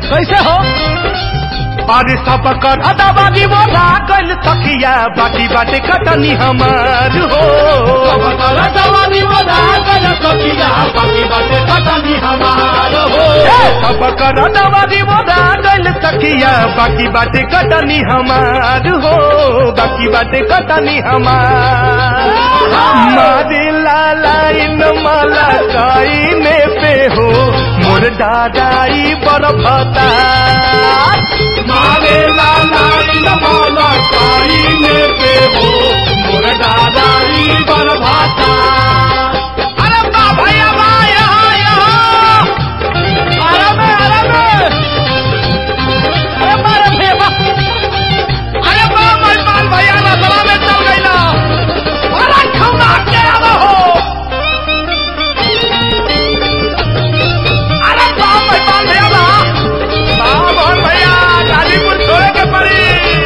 कैसे हो अरे सब कर अदाबादी बोला गल तकिया बाकी बाटे कटनी हमार हो ए, सब कर अदाबादी बोला गल तकिया बाकी बाटे कटनी हमार हो बाकी बाटे कटनी हमार मारे लाला इन माला काईने पे हो मोर दादाई बरफता मारे लाला इन माला काईने पे हो मोर दादाई बरफता अरे बा भैया बा यहाँ यहाँ अरे बे अरे बे अरे मारे भैया बा अरे बा मेहमान भैया ना सभा में चल गई ना अरे खौना के आवा हो अरे बा मेहमान भैया बा बा मोहन भैया गाजीपुर छोड़े के पड़ी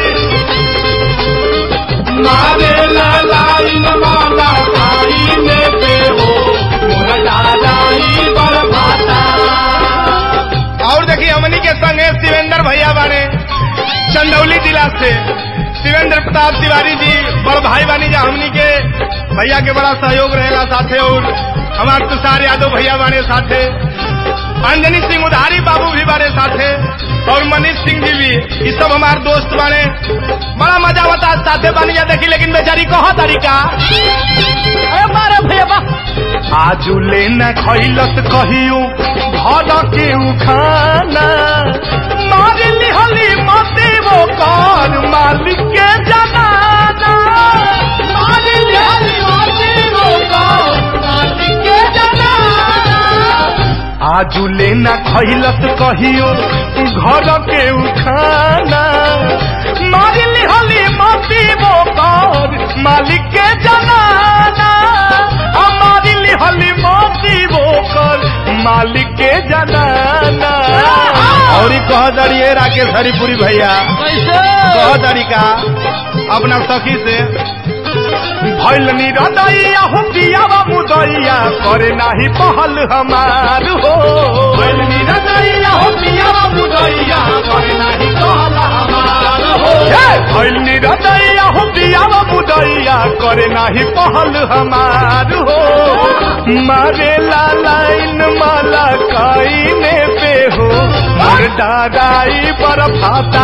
मारे लालाई माला खाई में पे हो मोरा दादाई बरभाता और देखिए हमनी के संग है शिवेंद्र भैया बाने चंदौली जिला से शिवेंद्र प्रताप तिवारी जी बड़ भाई बानी जा हमनी के भैया के बड़ा सहयोग रहेगा साथे और हमार तुषार यादव भैया बाने साथे अंजनी सिंह उधारी बाबू भी बारे साथे और मनीष सिंह जी भी ये सब हमार दोस्त बाने बड़ा मजा होता है साथे बानी जा देखी लेकिन बेचारी कहा तरीका अरे मारे भैया बा आजू लेना खैलत कहियो घर के खाना मार लिहली मते वो कर मालिक के जनाना मार लिहली मते वो कर मालिक के जनाना आजू लेना खैलत कहियो घर के खाना मार लिहली मते वो कर मालिक के जनाना हमारी लिहली मोती बोकर मालिक के जनाना और कह दड़िए राकेश हरिपुरी भैया कैसे कह दड़ी का अपना सखी से भैल निरदैया हो पियावा मुदैया करे नाही पहल हमार हो भैल निरदैया हो पियावा मुदैया करे नाही पहल हमार हो भैल निरदैया हो पियावा मुदैया करे नाही पहल हमार हो मारे लालाइन माला काईने पे हो मोर दादाई पर फाता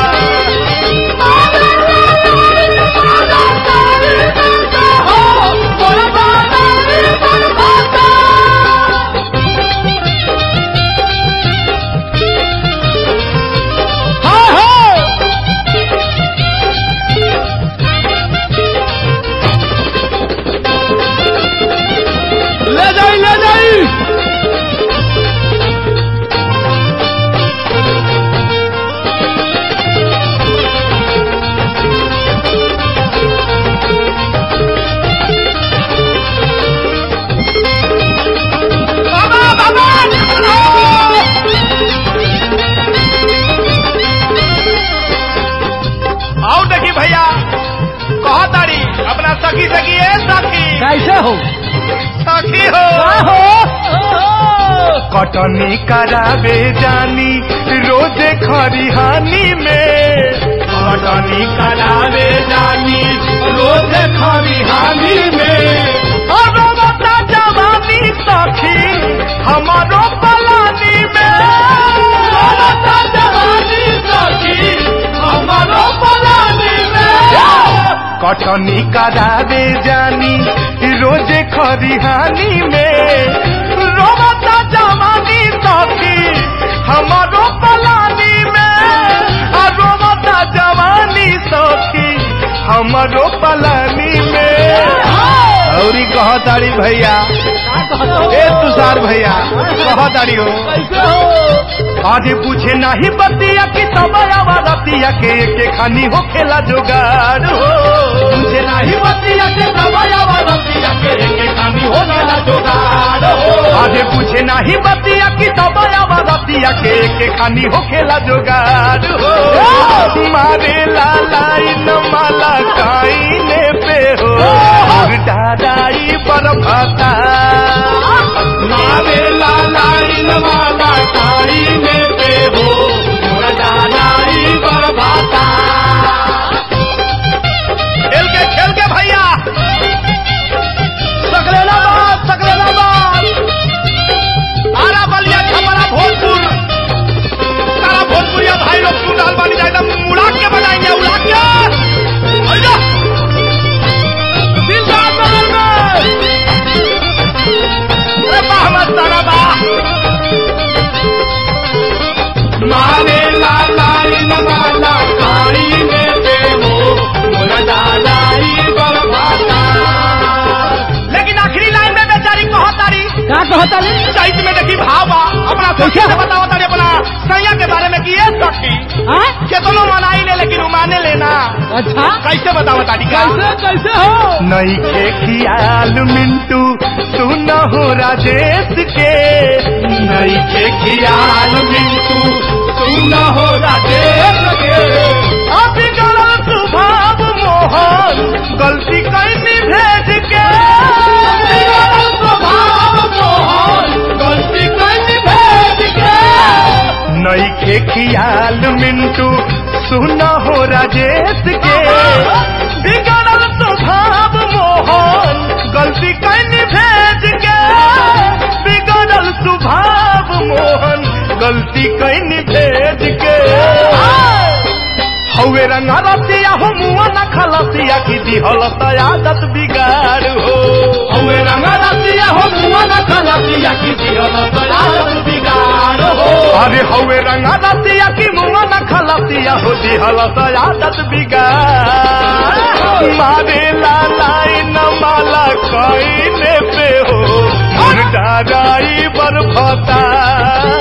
हाँ हाँ ले जाई ले जाई बाबा बाबा आओ देखी भैया कहो तारी अपना सखी सखी है सखी कैसे हो सखी हो कटनी करावे जानी रोजे खरिहानी में कटनी करावे जानी रोजे खरिहानी में अरे बता जवानी सखी हमारो पलानी में बता जवानी सखी हमारो पलानी में कटनी करावे जानी रोजे खरिहानी में रोबता जवानी सखी हमारो पलानी में आ रोबता जवानी सखी हमारो पलानी में औरी कह तारी भैया ए तुषार भैया कह तारी हो कैसे हो आधे पूछे नाही बतिया की तबया रतिया के के खानी हो खेला जोगाड़ हो पूछे नाही बतिया के तबया रतिया के के खानी हो खेला जोगाड़ हो आधे पूछे नाही बतिया की तबया रतिया के के खानी हो खेला जोगाड़ हो मारे लाला इन माला काईने पे हो और दादाई पर भाता मारे लाला इन माला काईने पे हो सखी से बताओ तारे अपना सैया के बारे में कि ये सखी हाँ? केतनो मनाई ले लेकिन माने लेना अच्छा कैसे बताओ तारी का कैसे कैसे हो नई के खियाल मिंटू सुन हो राजेश के नई के खियाल मिंटू सुन हो राजेश के अभी गलत स्वभाव मोहन गलती कैनी भेज के अभी गलत स्वभाव मोहन गलती कैनी भेज के नई के खियाल मिंटू सुन हो राजेश के बिगड़ल स्वभाव मोहन गलती कैनी भेज के बिगड़ल स्वभाव मोहन गलती कैनी भेज के हवे रंगा रसिया हो मुआ न खलसिया की दिहल आदत बिगाड़ हो हवे रंगा रसिया हो मुआ न खलसिया की दिहल आदत बिगाड़ हो अरे हवे रंगा रसिया की मुआ न खलसिया हो दिहल आदत बिगाड़ मारे लालाई न माला कईने पे हो मुर्दा राई बरफता